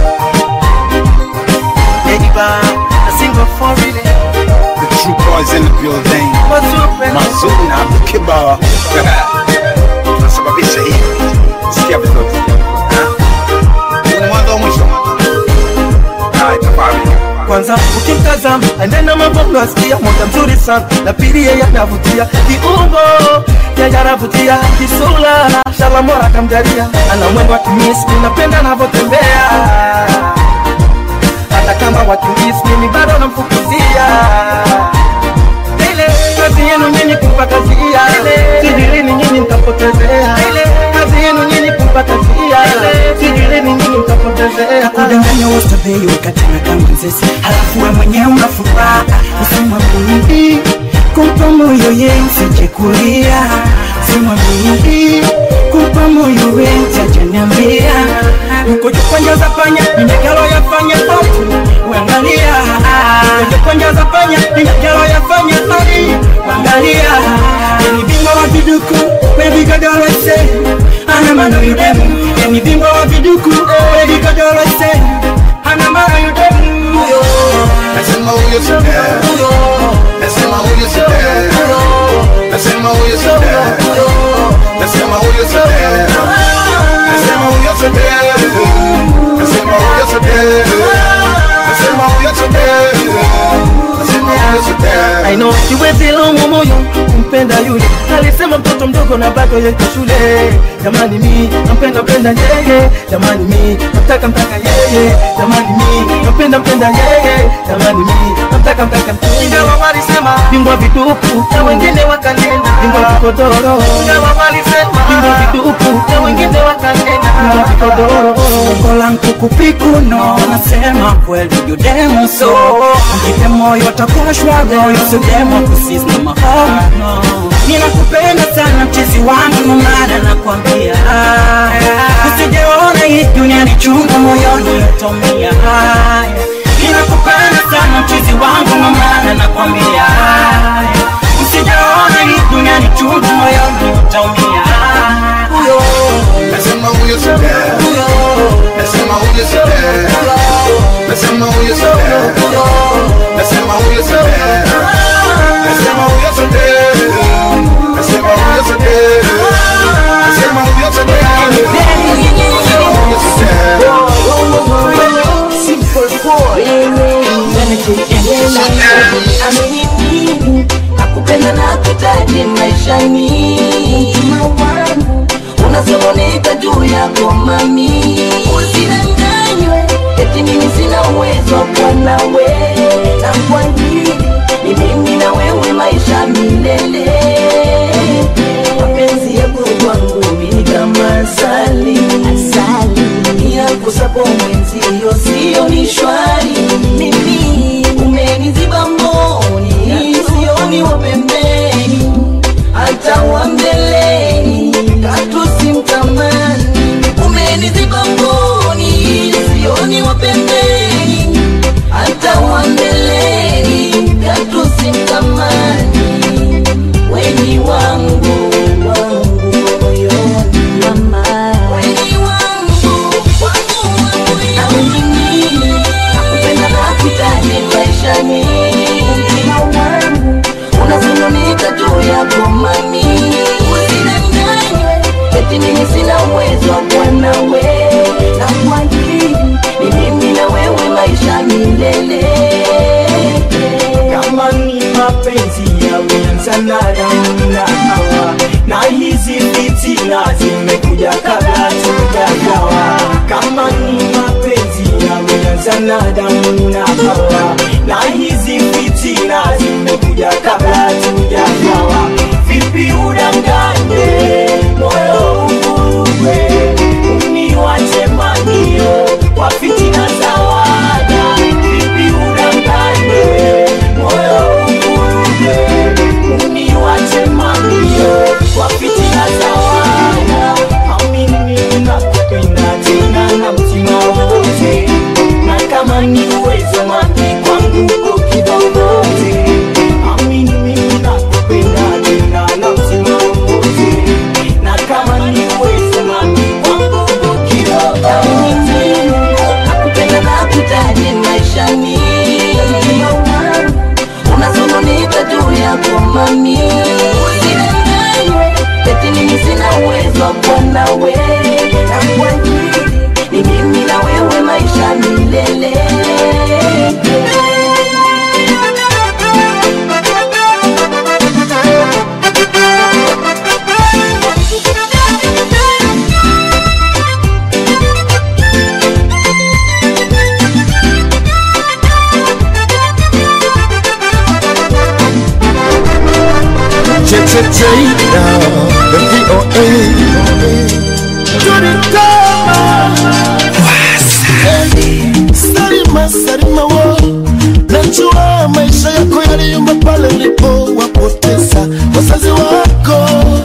a single for really. The true boys in the building. What's up, man? Mazuna Bukiba. Tunasababisha hii. Sikia vizuri. Ha? Huu ni mwanzo wa mwisho. Ah, itafahamika. kwanza ukimtazama anena mambo asikia moja mzuri sana na pili yeye anavutia kiungo yeye anavutia kisula shalamora kamjalia ana mwendo wa kimisi napenda anavyotembea hata kama wakimisi mimi bado namfukuzia ile kazi yenu nyinyi kumpa kazia sijirini nyinyi mtapotezea kazi yenu nyinyi kumpa kazia sijirini nyinyi mtapotezea kudanganya wastabei ukatana kama nzesi halafu we mwenyewe una furaha usema mimi kumpa moyo ye msije kulia sema mimi kumpa moyo we mtajaniambia kujukonjaza panya ninyagalo yafanya otu uangalia kujukonjaza panya ninyagalo yafanya ori uangalia ni bingwa wa viduku wevigodolese ana mano yudemu ni bingwa wa viduku wevigodolese ana mano yudemu Nasema huyo si dad. Nasema huyo si dad. Nasema huyo si dad. Nasema huyo si dad. Nasema huyo si dad. Nasema huyo si dad. Nasema huyo si dad. Nasema huyo si dad. I know siwezi laumu moyo kumpenda yule alisema mtoto mdogo na bado yeko shule jamani mi nampenda mpenda yeye jamani mi namtaka mtaka yeye jamani mi nampenda mpenda yeye jamani mi namtaka mtaka ingawa walisema bingwa vitupu na wengine wakanena bingwa vikodoro ingawa walisema bingwa vitupu na wengine wakanena bingwa vikodoro Lengo langu kupikuno nasema kweli judemo so mjipe moyo takuwa shwago yosidemo kusis na mahono ninakupenda sana mchezi wangu nomana nakwambia usijeona hii dunia ni chungu moyoni utomia ninakupenda sana mchezi wangu nomana nakwambia usijeona hii dunia ni chungu moyoni utaumia huyo Nasema huyo si dad. Nasema huyo si dad. Nasema huyo si dad. Nasema huyo si dad. Nasema huyo si dad. Nasema huyo si dad. Nasema huyo si dad. Nasema huyo si dad. Amini nakupenda na kutaji maishani mtima wangu unasononeka juu yako mami usidanganywe eti mimi sina uwezo wa kuwa nawe na kwangili ni mimi na wewe maisha milele mapenzi yako kwangu ni kama asali asali yakusapo mwenzio sio ni shwari mimi umeniziba mboni sioni wa pembeni hata wa mbeleni katu simtamani umeniziba mboni sioni wa pembeni hata wa mbeleni katu simtamani weni wangu wangu moyoni mama weni wangu wangu wa moyoni nakupenda na kutaji maishani mtima wangu unazungunika juu yako mami usidanganywe eti mimi sina uwezo wa kuwa nawe na kwajili ni mimi na wewe maisha milele kama ni mapenzi yameanza na damu na hawa na hizi fitina zimekuja kabla tujagawa kama ni mapenzi yameanza na damu na hawa na hizi fitina zimekuja kabla tujagawa vipi udanganye moyo uvuruge uniwache manio kwa fitina za wada vipi udanganye moyo uvuruge uniwache manio kwa fitina za wada amini nakupenda tena na mtima nawe na kuahidi ni mimi na wewe maisha milele Jada, the VOA. Salima, Salima wo, najua maisha yako yaliyumba pale ulipowapoteza wazazi wako.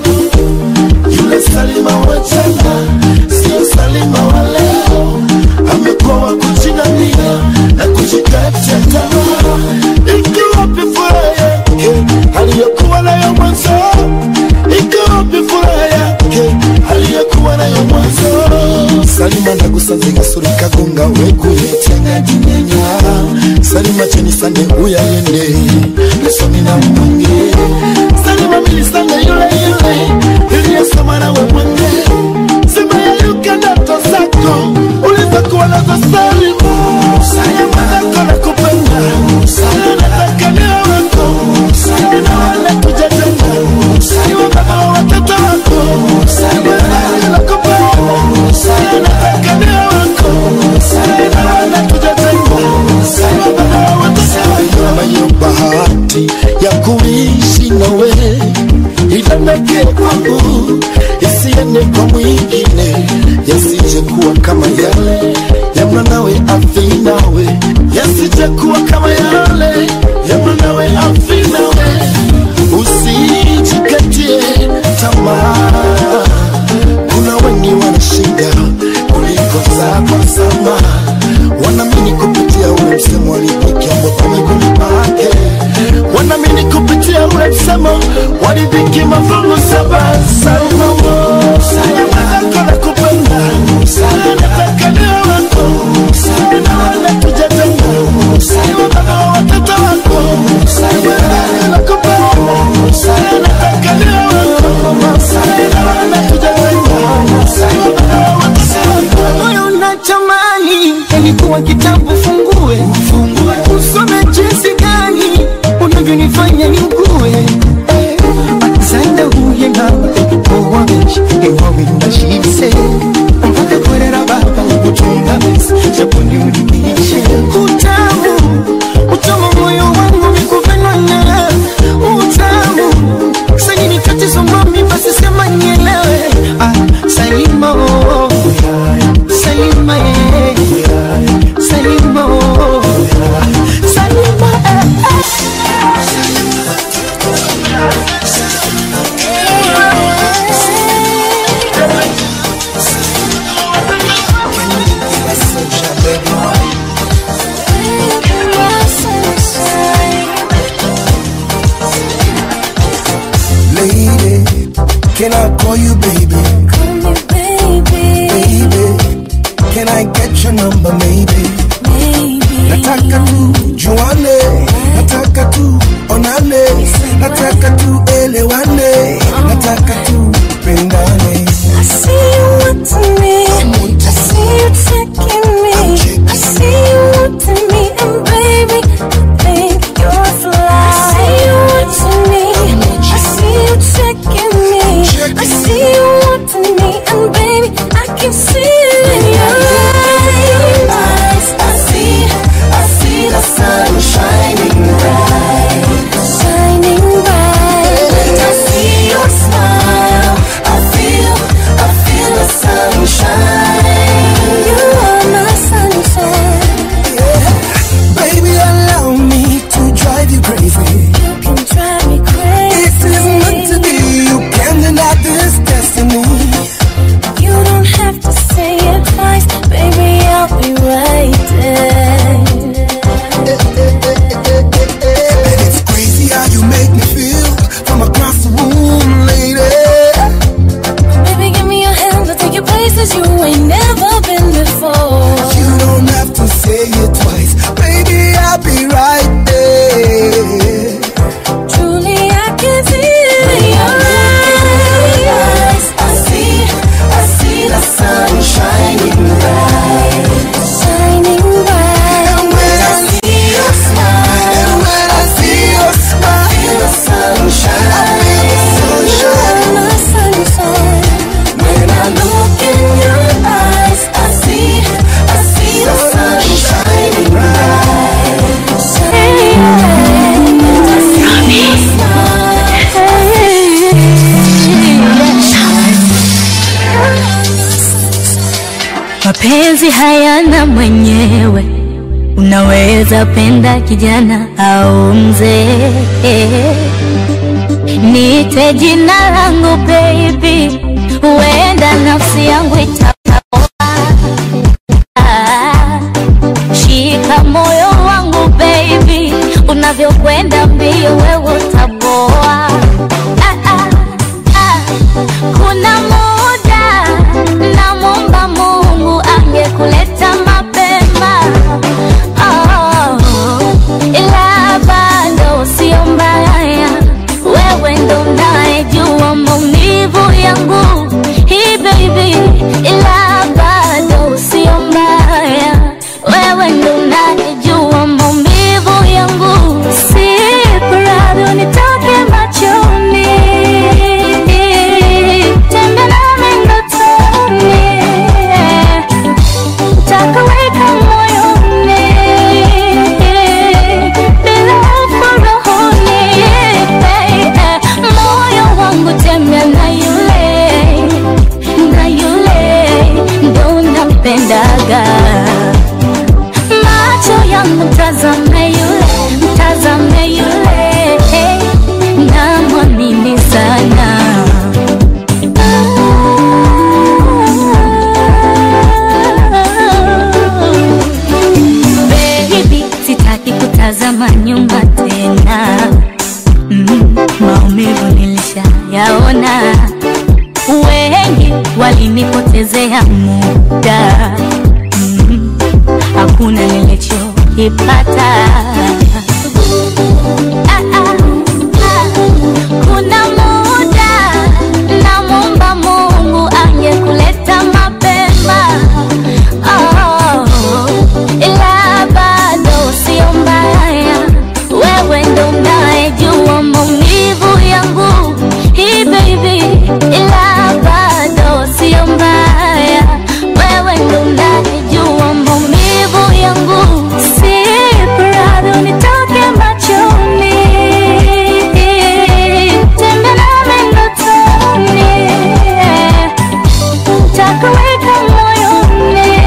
Yule Salima wa jana sio Salima wa leo, amekuwa wa kujinamia na kujikatia tamaa. Iko wapi furaha yake aliyokuwa nayo mwanzo? Iko wapi furaha yake aliyokuwa nayo mwanzo? Salima ndagusanze gasuri kagunga wekuyetenga jinyenya Salima cheni sande uyayende lesomi na mwange Salima milisande yule yule iliyesoma nawe mwenge Sema yayuka ndoto zako ulizokuwa nazo Salima Salima zako nakupenda Salima nataka niwe wako Salima wala kujatenga Salima baba wa watoto wako Salima nakupenda Salima nataka niwe wako Salima wala kujatenga Salima baba wa watoto wako Mayo bahati ya kuishi nawe itameke kwangu isiende kwa mwingine yasije kuwa kama yale ya mwanawe afi nawe yasije kuwa kama yale ya mwanawe afi nawe usijikatie tamaa kuna wengi wanashinda kuliko zako sama wanamini kupitia ule msemo walipiki ambapo miguuni pake wanamini kupitia ule msemo walipiki mafungu saba salmamo sayamazako na kupenda sayanataka niwe wako sayanawana tujatenga saywa baba wa watoto wako sayamazako na kupenda sayanataka niwe wako sayanawana tujatenga saywa baba wa watoto wako moyo unatamani yalikuwa kitabu fungue fungue usome jinsi gani unavyonifanya niugue Eh, akisanda huye nawe owameshi ewawindashise mpaka korera baba ugutunga besi japondi ulipishe utamu utamu moyo wangu mikuvena na utamu sanini tatizo mami basi sema nielewe ah, salima oh. Salima, eh. Salima, oh. Salima, eh, Lady, can I call you baby? Baby, can I get your number maybe? Nataka tu juane, nataka tu onane, nataka tu elewane, nataka tu pendane. I see you wanting me. I see you checking me. I see you wanting me, and baby, I think you're fly. I see you wanting me. I see you checking me. I see you wanting me, and baby, I can see it in your eyes. I see, I see the sun shining bright, shining bright. I see your smile. I feel, I feel the sunshine. You are my sunshine. Baby, allow me to drive you crazy. You can drive me crazy. This is meant to be. You can't deny this destiny. You don't have to say it twice, baby. I'll be right there. And it's crazy how you make me feel from across the room, lady. Baby, give me your hand. I'll take you places you ain't never been before. You don't have to say it twice, baby. I'll be right there. Truly, I can see it in your eyes. I see, I mapenzi hayana mwenyewe unaweza penda kijana au mzee niite jina langu baby huenda nafsi yangu itapoa shika moyo wangu baby unavyokwenda mbio wewe utapoa ah, ah, ah. kuna muda namwomba mungu angekuleta mapema oh, ila bado sio mbaya wewe ndo unayejua maumivu yangu hii baby ila bado sio mbaya wewe ndo unayejua maumivu yangu si radhi unitoke machoni tembe nami ndotoni takaweka moyoni bila hofu rohoni baby. moyo wangu tembea na yule na yule ndo nampendaga macho yangu mtazame yule mtazame yule namwamini sana Baby, sitaki kutazama nyuma tena mm, maumivu nilishayaona wengi walinipotezea muda mm, hakuna nilichokipata ah, ah, ah. kuna muda namwomba mungu angekuleta mapema oh, ila bado sio mbaya wewe ndo unayejua maumivu yangu hii baby ila bado sio mbaya wewe ndo unayejua maumivu yangu si radhi unitoke machoni tembe nami ndotoni takaweka moyoni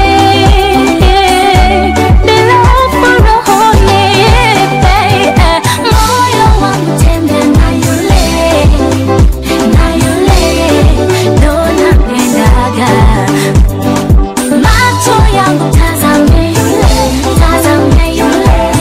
bila hofu rohoni baby. moyo wangu tembea na yule na yule ndo napendaga macho yangu tazame yule tazame yule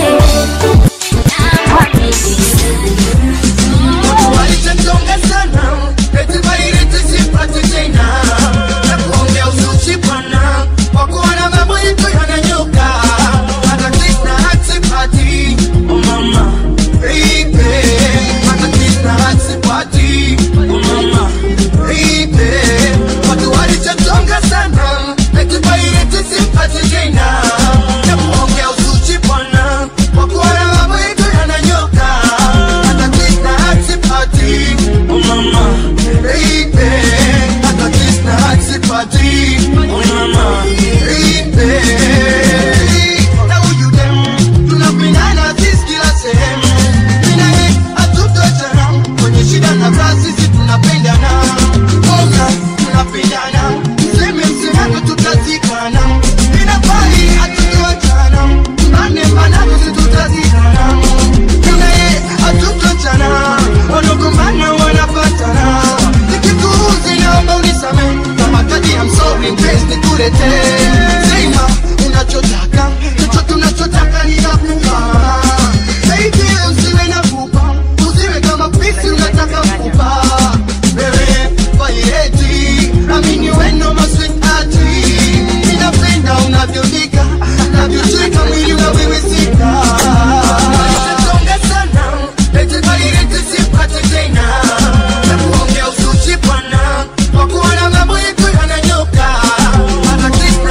Walichonga sana, eti bairiti sipati tena. Na kuongea uzushi bwana, kwa kuwa na mambo yetu yananyoka. Hata Krishna hatipati, oh mama, baby. Hata Krishna hatipati, oh mama, baby. Watu walichonga sana, eti bairiti sipati tena. Na kuongea uzushi bwana, kwa kuwa na mambo yetu yananyoka. Hata Krishna hatipati, oh mama, baby. Hata Krishna hatipati, oh mama, baby. Na huyu dem, tunapendana sisi kila sehemu. Mimi na yeye hatutoachana, kwenye shida na raha sisi tunapendana. Ona, tunapendana. Mseme msemavyo tutazikana. Inafai hatutoachana. Mbane mbanavyo sisi tutazikana. Mimi na yeye hatutoachana. Wanagombana wanapatana. Nikikuudhi naomba unisamehe. Kama kadi ya msori mpenzi nikuletee. Sema unachotaka, chochote unachotaka ninakupa. Baby, usiwe na pupa, usiwe kama pisi unataka kupa. Wewe vaireti, amini wendo maswitati. Ninapenda unavyodika, unavyocheka mwili unawiwisika. Unachonga sana, eti vaireti sipati tena. Na kuongea uzushi bwana, kwa kuwa na mambo yetu yananyoka. Hata Krishna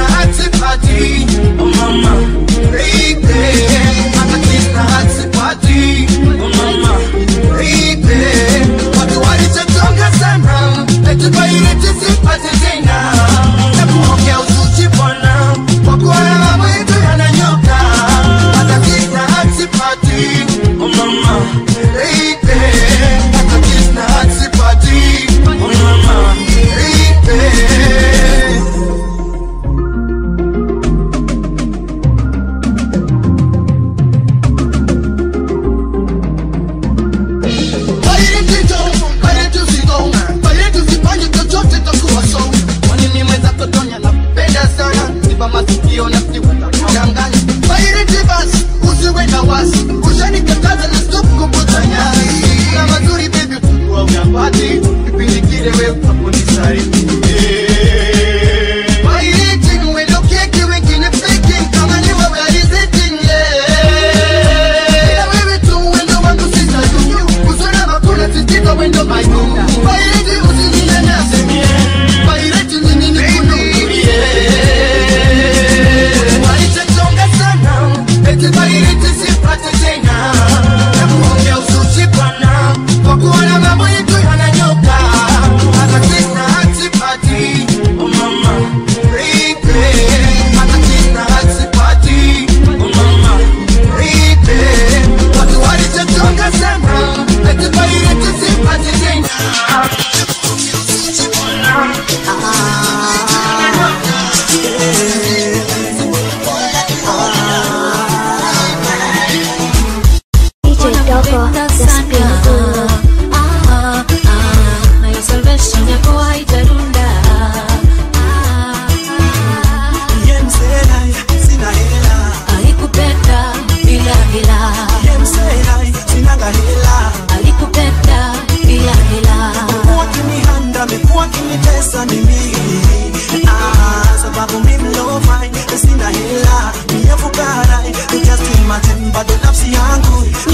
mimi ah, sababu mimi no fine sina hela mia fukara just imagine bado nafsi yangu